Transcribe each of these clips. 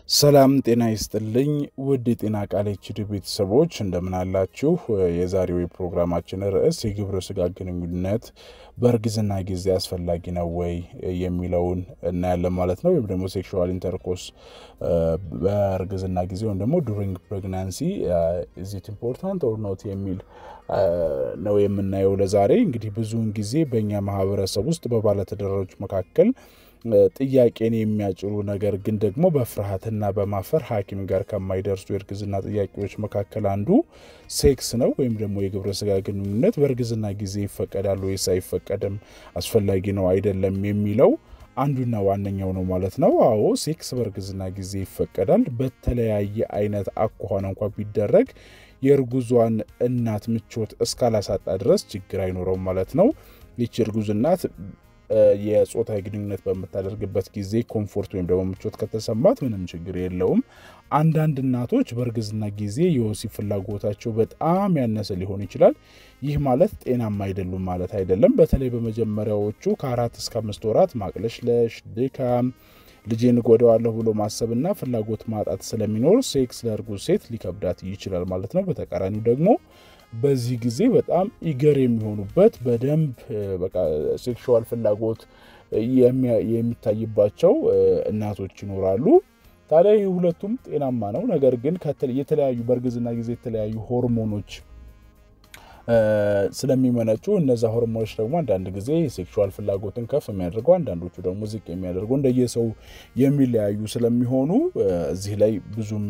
ሰላም ጤና ይስጥልኝ ውድ የጤና ቃል ኤችዲ ቤተሰቦች እንደምን አላችሁ? የዛሬው የፕሮግራማችን ርዕስ የግብረ ስጋ ግንኙነት በእርግዝና ጊዜ አስፈላጊ ነው ወይ የሚለውን እናያለን ማለት ነው። ወይም ደግሞ ሴክሹዋል ኢንተርኮርስ በእርግዝና ጊዜ ወይም ደግሞ ዱሪንግ ፕሬግናንሲ ኢዚት ኢምፖርታንት ኦር ኖት የሚል ነው የምናየው ለዛሬ። እንግዲህ ብዙውን ጊዜ በእኛ ማህበረሰብ ውስጥ በባለትዳሮች መካከል ጥያቄን የሚያጭሩ ነገር ግን ደግሞ በፍርሃትና በማፈር ሐኪም ጋር ከማይደርሱ የእርግዝና ጥያቄዎች መካከል አንዱ ሴክስ ነው። ወይም ደግሞ የግብረ ስጋ ግንኙነት በእርግዝና ጊዜ ይፈቀዳል ወይስ አይፈቀድም፣ አስፈላጊ ነው አይደለም የሚለው አንዱና ዋነኛው ነው ማለት ነው። አዎ ሴክስ በእርግዝና ጊዜ ይፈቀዳል። በተለያየ አይነት አኳኋን እንኳ ቢደረግ የእርጉዟን እናት ምቾት እስካላሳጣ ድረስ ችግር አይኖረውም ማለት ነው። ይቺ እርጉዝ እናት የጾታዊ ግንኙነት በምታደርግበት ጊዜ ኮምፎርት ወይም ደግሞ ምቾት ከተሰማት ምንም ችግር የለውም። አንዳንድ እናቶች በእርግዝና ጊዜ የወሲብ ፍላጎታቸው በጣም ያነሰ ሊሆን ይችላል። ይህ ማለት ጤናማ አይደሉም ማለት አይደለም። በተለይ በመጀመሪያዎቹ ከአራት እስከ አምስት ወራት ማቅለሽለሽ፣ ድካም፣ ልጄን እጎዳዋለሁ ብሎ ማሰብና ፍላጎት ማጣት ስለሚኖር ሴክስ ለእርጉዝ ሴት ሊከብዳት ይችላል ማለት ነው። በተቃራኒው ደግሞ በዚህ ጊዜ በጣም ኢገር የሚሆኑበት በደንብ በቃ ሴክሹዋል ፍላጎት የሚታይባቸው እናቶች ይኖራሉ። ታዲያ ይህ ሁለቱም ጤናማ ነው። ነገር ግን የተለያዩ በእርግዝና ጊዜ የተለያዩ ሆርሞኖች ስለሚመነጩ እነዛ ሆርሞኖች ደግሞ አንዳንድ ጊዜ የሴክሹዋል ፍላጎትን ከፍ የሚያደርገው አንዳንዶቹ ደግሞ ዝቅ የሚያደርጉ እንደየሰው የሚለያዩ ስለሚሆኑ እዚህ ላይ ብዙም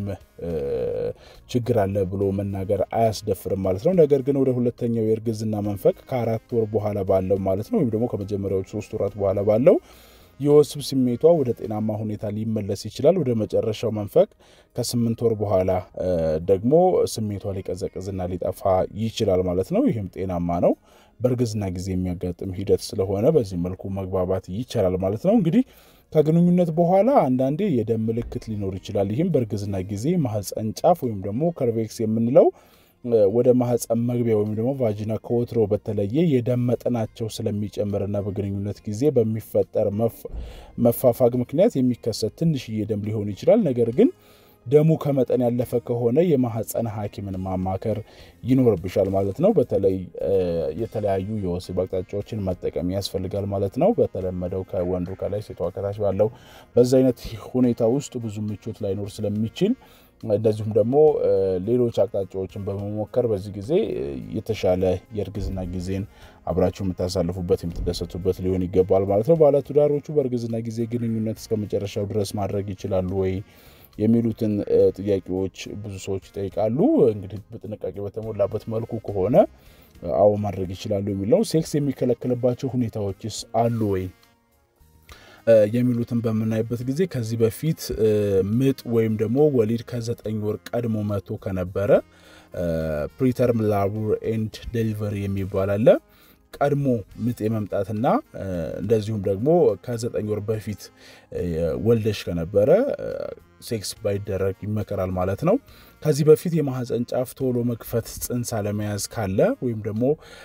ችግር አለ ብሎ መናገር አያስደፍርም ማለት ነው። ነገር ግን ወደ ሁለተኛው የእርግዝና መንፈቅ ከአራት ወር በኋላ ባለው ማለት ነው ወይም ደግሞ ከመጀመሪያዎቹ ሶስት ወራት በኋላ ባለው የወሲብ ስሜቷ ወደ ጤናማ ሁኔታ ሊመለስ ይችላል። ወደ መጨረሻው መንፈቅ ከስምንት ወር በኋላ ደግሞ ስሜቷ ሊቀዘቅዝና ሊጠፋ ይችላል ማለት ነው። ይህም ጤናማ ነው። በእርግዝና ጊዜ የሚያጋጥም ሂደት ስለሆነ በዚህ መልኩ መግባባት ይቻላል ማለት ነው። እንግዲህ ከግንኙነት በኋላ አንዳንዴ የደም ምልክት ሊኖር ይችላል። ይህም በእርግዝና ጊዜ ማህፀን ጫፍ ወይም ደግሞ ከርቬክስ የምንለው ወደ ማህፀን መግቢያ ወይም ደግሞ ቫጂና ከወትሮ በተለየ የደም መጠናቸው ስለሚጨምርና በግንኙነት ጊዜ በሚፈጠር መፋፋግ ምክንያት የሚከሰት ትንሽዬ ደም ሊሆን ይችላል። ነገር ግን ደሙ ከመጠን ያለፈ ከሆነ የማህፀን ሐኪምን ማማከር ይኖርብሻል ማለት ነው። በተለይ የተለያዩ የወሲብ አቅጣጫዎችን መጠቀም ያስፈልጋል ማለት ነው። በተለመደው ከወንዱ ከላይ ሴቷ ከታች ባለው በዛ አይነት ሁኔታ ውስጥ ብዙ ምቾት ላይኖር ስለሚችል እንደዚሁም ደግሞ ሌሎች አቅጣጫዎችን በመሞከር በዚህ ጊዜ የተሻለ የእርግዝና ጊዜን አብራችሁ የምታሳልፉበት የምትደሰቱበት ሊሆን ይገባል ማለት ነው። ባለትዳሮቹ በእርግዝና ጊዜ ግንኙነት እስከ መጨረሻው ድረስ ማድረግ ይችላሉ ወይ የሚሉትን ጥያቄዎች ብዙ ሰዎች ይጠይቃሉ። እንግዲህ በጥንቃቄ በተሞላበት መልኩ ከሆነ አዎ ማድረግ ይችላሉ የሚል ነው። ሴክስ የሚከለከልባቸው ሁኔታዎችስ አሉ ወይ የሚሉትን በምናይበት ጊዜ ከዚህ በፊት ምጥ ወይም ደግሞ ወሊድ ከዘጠኝ ወር ቀድሞ መቶ ከነበረ ፕሪተርም ላቡር ኤንድ ዴሊቨሪ የሚባል አለ። ቀድሞ ምጥ የመምጣትና እንደዚሁም ደግሞ ከዘጠኝ ወር በፊት ወልደሽ ከነበረ ሴክስ ባይደረግ ይመከራል ማለት ነው። ከዚህ በፊት የማህፀን ጫፍ ቶሎ መክፈት ጽንስ አለመያዝ ካለ ወይም ደግሞ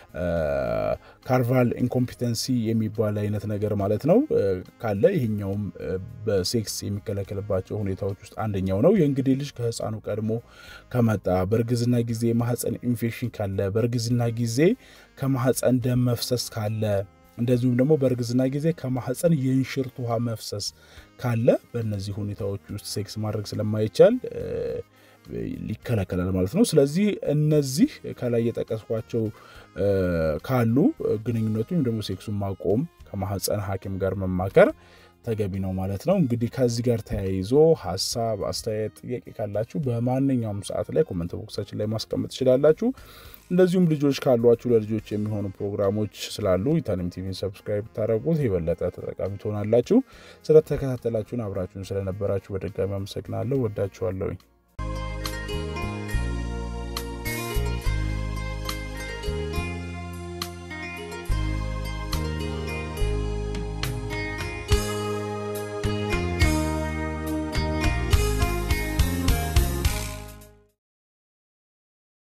ካርቫል ኢንኮምፒተንሲ የሚባል አይነት ነገር ማለት ነው ካለ ይህኛውም በሴክስ የሚከለከልባቸው ሁኔታዎች ውስጥ አንደኛው ነው። የእንግዲህ ልጅ ከህፃኑ ቀድሞ ከመጣ፣ በእርግዝና ጊዜ የማህፀን ኢንፌክሽን ካለ፣ በእርግዝና ጊዜ ከማህፀን ደም መፍሰስ ካለ እንደዚሁም ደግሞ በእርግዝና ጊዜ ከማህፀን የእንሽርት ውሃ መፍሰስ ካለ በእነዚህ ሁኔታዎች ውስጥ ሴክስ ማድረግ ስለማይቻል ይከለከላል ማለት ነው። ስለዚህ እነዚህ ከላይ የጠቀስኳቸው ካሉ ግንኙነቱ ወይም ደግሞ ሴክሱን ማቆም ከማህፀን ሐኪም ጋር መማከር ተገቢ ነው ማለት ነው። እንግዲህ ከዚህ ጋር ተያይዞ ሀሳብ፣ አስተያየት፣ ጥያቄ ካላችሁ በማንኛውም ሰዓት ላይ ኮመንት ቦክሳችን ላይ ማስቀመጥ ትችላላችሁ። እንደዚሁም ልጆች ካሏችሁ ለልጆች የሚሆኑ ፕሮግራሞች ስላሉ ኢታኒም ቲቪን ሰብስክራይብ ታደረጉት የበለጠ ተጠቃሚ ትሆናላችሁ። ስለተከታተላችሁን አብራችሁን ስለነበራችሁ በድጋሚ አመሰግናለሁ። ወዳችኋለሁኝ።